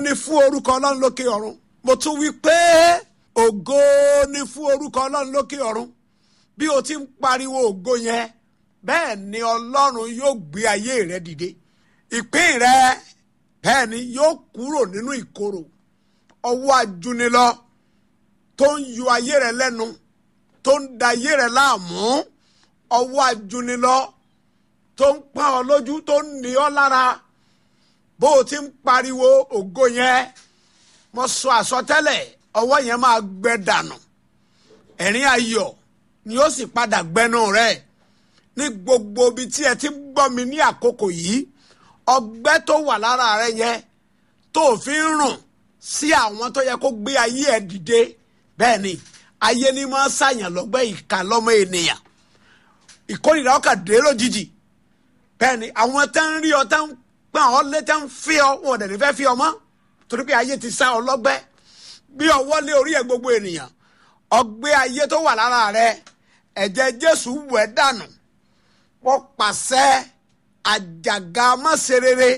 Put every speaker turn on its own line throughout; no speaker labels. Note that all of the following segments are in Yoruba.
ni fún orúkọ ọlọ́run lókè ọ̀run mo tún wí pé ògo ni fún orúkọ ọlọ́run lókè ọ̀run bí o ti ń pariwo ògo yẹn bẹ́ẹ̀ ni ọlọ́run yóò gbé ayé rẹ dìde ìpín rẹ bẹ́ẹ̀ ni yóò kúrò nínú ìkorò ọwọ́ ajúnilọ tó ń yọ ayé rẹ lẹ́nu tó ń da ayé rẹ láàmú ọwọ́ ajúnilọ tó ń pọ́n ọ lójú tó ń ní ọ lára bó o ti ń pariwo ògo yẹn mo sọ àsọtẹ́lẹ̀ ọwọ́ yẹn máa gbẹ dànù ẹ̀rín ayọ̀ ni ó sì padà gbẹnu rẹ̀ ní gbogbo ibi tí ẹ ti ń gbọ́ mi ní àkókò yìí ọgbẹ́ tó wà lára rẹ yẹn tó fi ń rùn sí àwọn tó yẹ kó gbé ayé ẹ dìde bẹ́ẹ̀ ni ayé ni máa ń ṣàyàn lọ́gbẹ́ ìka lọ́mọ ènìyàn ìkórìíra ọkà dé lójijì bẹ́ẹ̀ ni àwọn tẹ́ ń rí ọ tẹ́ ń pọ́n ọ lé tẹ́ ń fi ọ wọn ò dẹ̀ ní fẹ́ fi ọ mọ́ torí pé ayé ti sá ọ lọ́gbẹ́ gbé ọwọ́ lé orí ẹ gbogbo ènìyàn ọgbẹ́ ayé tó wà lára rẹ ẹ̀jẹ̀ Jésù wẹ̀ dànù wọ́n pàṣẹ àjàgà mọ́sẹ̀rẹ̀rẹ̀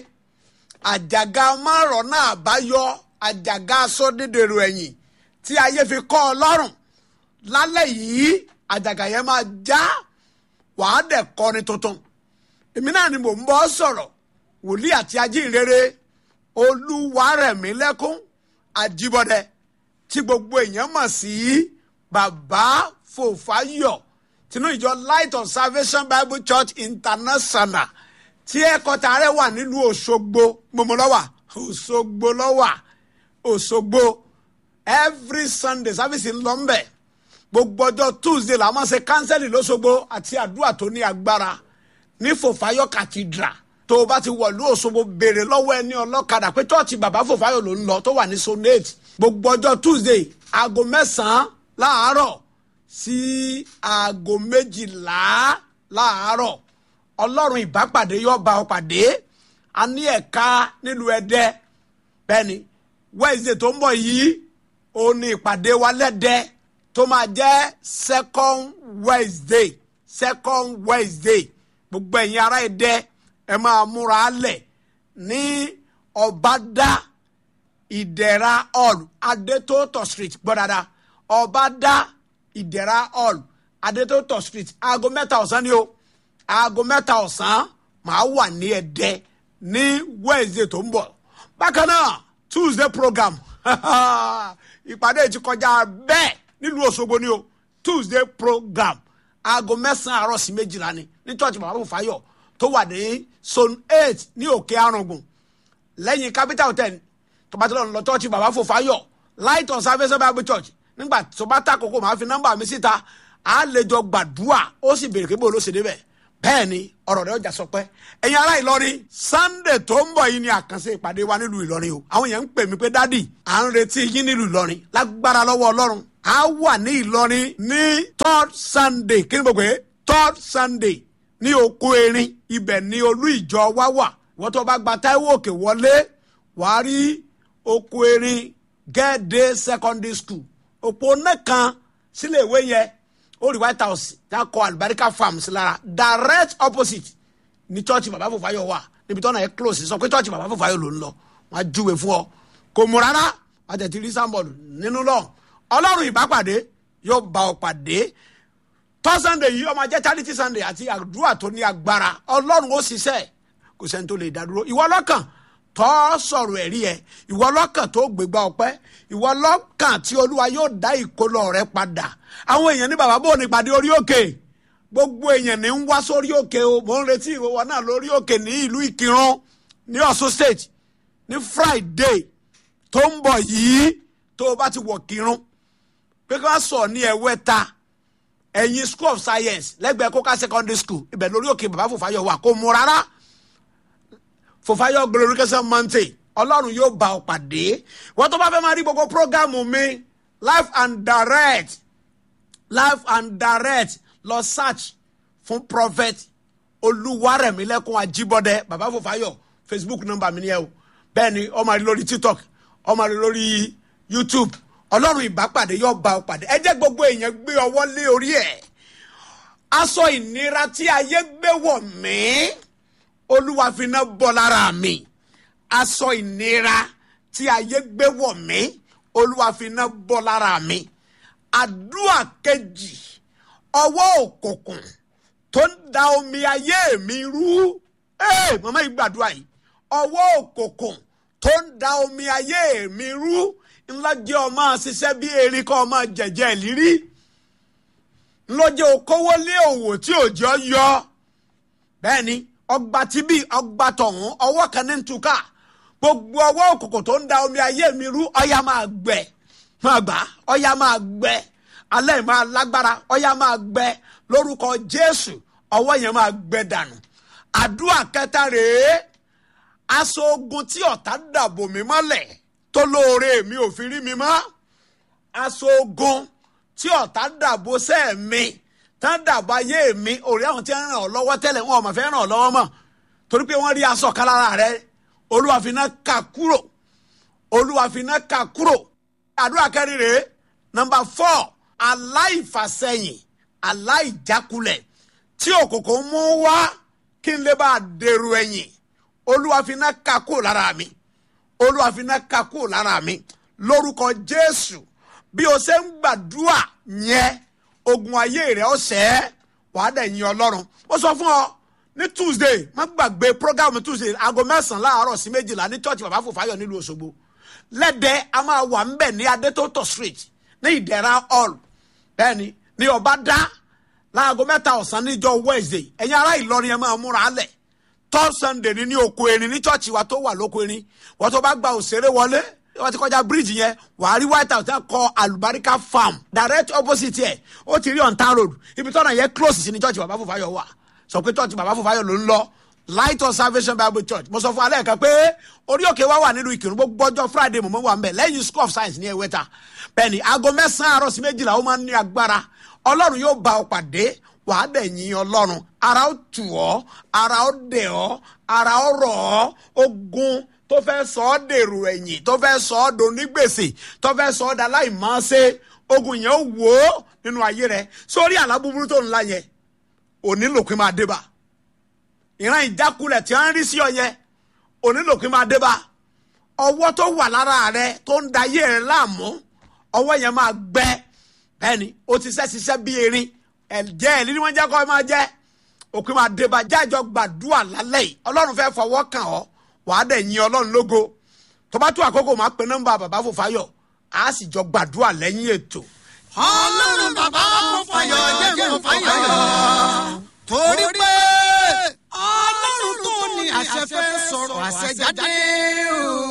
àjàgà márọ̀nà àbáyọ àjàgà sọ́dídèrò ẹ̀yìn tí ayé fi kọ́ ọ lọ́rùn lálẹ́ yìí àjàgà yẹn máa já wàá dẹ̀ kọrin tuntun èmi náà ni mò ń bọ́ sọ̀rọ̀ wòlíì àti ajínrere olúwarẹ̀mílẹ́kún àjíbọ̀dẹ tí gbogbo èèyàn mọ̀ sí bàbá fòfáyọ̀ tinú ìjọ light of salvation bible church international tí ẹ̀kọ́ta rẹ̀ wà nílùú òṣogbo gbọmọlọ́wà òṣogbo lọ́wà òṣogbo every sunday service ń lọ ń bẹ̀ gbogbo ọjọ́ tuesday la máa ṣe kánsẹ́lì lọ́sọ̀gbọ̀ àti àdúrà tó ní agbára ní fòfáyọ̀ cathedral tó o bá ti wọ̀lú òṣogbo béèrè lọ́wọ́ ẹni ọlọ́kadà pé chọ́ọ̀chì bàbá fòfáyọ̀ ló ń lọ tó wà ní sonate gbogbo ọjọ́ tuesday aago mẹ́sàn-án láàárọ̀ sí aago méjìlá láàárọ̀ ọlọ́run ìbápàdé yóò bá ọ pàdé a ní ẹ̀ka nílùú ẹdẹ bẹ́ẹ̀ ni wednesday tó ń bọ̀ yìí ó ní ìpàdé wa lẹ́dẹ́ tó máa jẹ́ second wednesday second wednesday gbogbo ẹ̀yin ará ẹdẹ ẹ máa múra lẹ̀ ní ọ̀bádá ìdẹ̀ra hall adétótò street gbọ́dada ọ̀bádá ìdẹ̀ra hall adétótò street aago mẹ́ta ọ̀sán ni o aago mẹ́ta ọ̀sán màá wà ní ẹ̀dẹ́ ní wednesday tó ń bọ̀ bákan náà tuesday program ìpàdé ti kọjá bẹ́ẹ̀ nílùú òṣogbo ni o tuesday program aago mẹ́sàn-án àárọ̀ sí méjìlá ni ní church bàbá fòfáyọ̀ tó wà ní zone eight ní òkè arùngbùn lẹ́yìn capital hotel tó bá ti lọ lọ church bàbá fòfáyọ̀ light on salvation bible church nígbà tó bá ta kókó màá fi nọ́mbà mi síta á lè jọ gbàdúrà ó sì béèrè pé bó ló ṣe débẹ̀ bẹ́ẹ̀ ni ọ̀rọ̀ rẹ̀ ọjà sọ pé ẹ̀yin ará ìlọrin sunday tó ń bọ̀ yìí ni àkànṣe ìpàdé wa nílùú ìlọrin o àwọn èèyàn ń pè mí pé dádì à ń retí yín nílùú ìlọrin lágbára lọ́wọ́ ọlọ́run a wà ní ìlọrin ní third sunday kí ni mo pè é third sunday ní oko erin ibẹ̀ ni olú ìjọ wa wà wọ́n tó bá gba táíwò òkè wọlé wàá rí oko erin gẹ́ẹ̀dẹ́ secondary school òpó náà kan sílé ìwé yẹn ó rí white house tá a kọ alibarika farms lára direct opposite ní church bàbá fòfáyọ wà níbi tọ́nà ẹ̀ close sọ pé church bàbá fòfáyọ ló ń lọ wọn á júwe fún ọ kò mú rárá wọn tẹ̀ ti rí sáńbọ̀lù nínú lọ ọlọ́run ìbápàdé yóò bá ọ pàdé tọ́ sunday yìí ọmọ jẹ́ charity sunday àti àdúrà tó ní agbára ọlọ́run ó ṣiṣẹ́ kò sẹ́ni tó lè dádúró ìwọ lọ́kàn tọ́ sọ̀rọ̀ ẹ̀rí ẹ̀ ìwọ lọ́kàn tó gbégbá ọpẹ́ ìwọ lọ́kàn tí olúwa yóò dá ìkólọ rẹ padà àwọn èèyàn ní bàbá bò ní ìpàdé orí òkè gbogbo èèyàn ní ń wá sórí òkè o mò ń retí ìwọ náà lórí òkè ní ìlú ìkírun ní ọ̀ṣun state ní friday tó ń bọ̀ yìí tó o bá ti wọ̀ kírun pé kí wọ́n sọ ní ẹ̀wẹ́ta ẹ̀yìn school of science lẹ́gbẹ̀ẹ́ kóká secondary school ibẹ̀ lórí òkè bàbá fòfáyọ̀ wà kó mu rárá fòfáyọ̀ glorification mountain ọlọ́run yóò bá ọ pàdé wọ́n tó bá fẹ́ máa rí gbogbo prógámù mi live and direct live and direct lọ search fún prophet olúwarẹ̀mílẹ́kùn ajíbọ́dẹ bàbá fòfáyọ̀ facebook number mi ni ẹ o bẹ́ẹ̀ ni ọmọ rí lórí tiktok ọmọ rí lórí youtube ọlọ́run ìbápàdé yóò bá ọ pàdé ẹ jẹ́ gbogbo èèyàn gbé ọwọ́ lé orí ẹ̀ aṣọ ìnira tí ayé gbé wọ̀ mí olúwa fi iná bọ́ lára mi aṣọ ìnira tí ayé gbé wọ̀ mí olúwa fi iná bọ́ lára mi àdúrà kejì ọwọ́ òkùnkùn tó ń da omi ayé mi rú ee màmá yìí gbàdúrà yìí ọwọ́ òkùnkùn tó ń da omi ayé mi rú ńlá jẹ́ ọmọ ṣiṣẹ́ bí erin kọ́ ọmọ jẹ̀jẹ̀ ìlírí ńlọ́jẹ́ okòwò lé òwò tí òjò yọ bẹ́ẹ̀ ni ọgbà tí bí ọgbà tọ̀hún ọwọ́ kan ní ntúkà gbogbo ọwọ́ òkùnkùn tó ń da omi ayé mi rú ọya máa gbẹ máa gbà ọya máa gbẹ alẹ́ máa lágbára ọya máa gbẹ lórúkọ jésù ọwọ́ yẹn máa gbẹ dànù àdúrà kẹta rèé aṣọ ogun tí ọ̀tá dàbò mí mọ́lẹ̀ tó lóore mi ò fi rí mi mọ́ aṣọ ogun tí ọ̀tá dàbò sẹ́ẹ̀ mi tán dàbò ayé mi òrí àwọn tí ń ràn ọ́ lọ́wọ́ tẹ́lẹ̀ wọn ò mà fẹ́ ràn ọ́ lọ́wọ́ mọ́ torí pé wọ́n rí aṣọ kan lára rẹ olúwa fi iná kà kúrò olúwa fi iná kà kúrò àdúrà kẹrin rèé nọmba four aláìfàsẹ́yìn aláìjákulẹ̀ tí òkùnkùn mú wá kí n lè bá a dèrò ẹ̀yìn olúwa fi iná kà kúrò lára mi olúwa fi iná kà kúrò lára mi lórúkọ jésù bí o ṣe ń gbàdúrà yẹn ogun ayé rẹ ọ̀sẹ̀ wàá dẹ̀ yin ọlọ́run ó sọ fún ọ ní tuesday má gbàgbé program tuesday aago mẹ́sàn-án láàárọ̀ sí méjìlá ní church bàbá fòfáyọ̀ nílùú òṣogbo lẹ́dẹ̀ a máa wà ń bẹ̀ ní adétótò street ní ìdẹ̀ra hall bẹ́ẹ̀ ni ní ọba dá láago mẹ́ta ọ̀sán níjọ́ wednesday ẹ̀yin ará ìlọrin ẹ̀ máa múra lẹ̀ tọ́ sunday ní ní oko erin ní church wa tó wà lóko erin wọ́n tó bá gba òṣèré wọlé wọ́n ti kọjá bíríìjì yẹn wàá rí white house tẹ́ kọ alubarika farm direct opposite yẹ ó ti rí on town road ibi tọ́nà yẹn close sí ní church bàbá fòfáyọ̀ wà sọ pé church bàbá fòfáyọ̀ ló ń lọ light of salvation bible church mo sọ fún alẹ́ kan pé orí òkè wa wà nínú ìkírun gbogbo ọjọ́ friday mo mọ̀ wà ń bẹ̀ lẹ́yìn school of science ní ẹ̀wẹ́ta bẹ́ẹ̀ ni aago mẹ́sàn-án àárọ̀ sí méjìlá ó máa ń ní agbára ọlọ́run yóò bá ọ pàdé wàá dẹ̀ yin ọlọ́run ara ó tù ọ́ ara ó dẹ̀ ọ́ ara ó rọ̀ ọ́ ogun tó fẹ́ sọ ọ́ dèrò ẹ̀yìn tó fẹ́ sọ ọ́ donígbèsè tó fẹ́ sọ ọ́ da láìmọ́ọ́sẹ́ ogun yẹn ó wò ó nínú ayé rẹ sórí àlá búburú tó ńlá yẹn òní lòpin máa dé bá ìran ìjákulẹ̀ tí wọ́n ń rí sí ọ yẹn òní lòpin máa dé bá ọwọ́ tó wà lára rẹ tó ń da ayé rẹ láàmú ọwọ́ yẹn máa gbẹ bẹ́ẹ̀ni ó ti ṣẹ́ ṣiṣẹ́ bí erin ẹ̀jẹ̀ ẹ̀lí ni wọ́n jẹ́ kọ́ ẹ máa jẹ́ òpin máa dé bá jájọ gbàdúrà lálẹ́ yìí ọlọ́run fẹ́ fọwọ́ kàn ọ́ wàá dẹ̀ yin ọlọ́run lógo tó bá tó àkókò máa pe nọ́mbà bàbá fòfáyọ̀ á sì jọ gbàdúrà lẹ́yìn ètò.
ọlọ́run bàbá mo fàyọ̀ jẹ́ mo fàyọ̀ torí pé ọlọ́run tó ní àṣẹ fẹ́ sọ̀rọ̀ àṣẹ jáde o.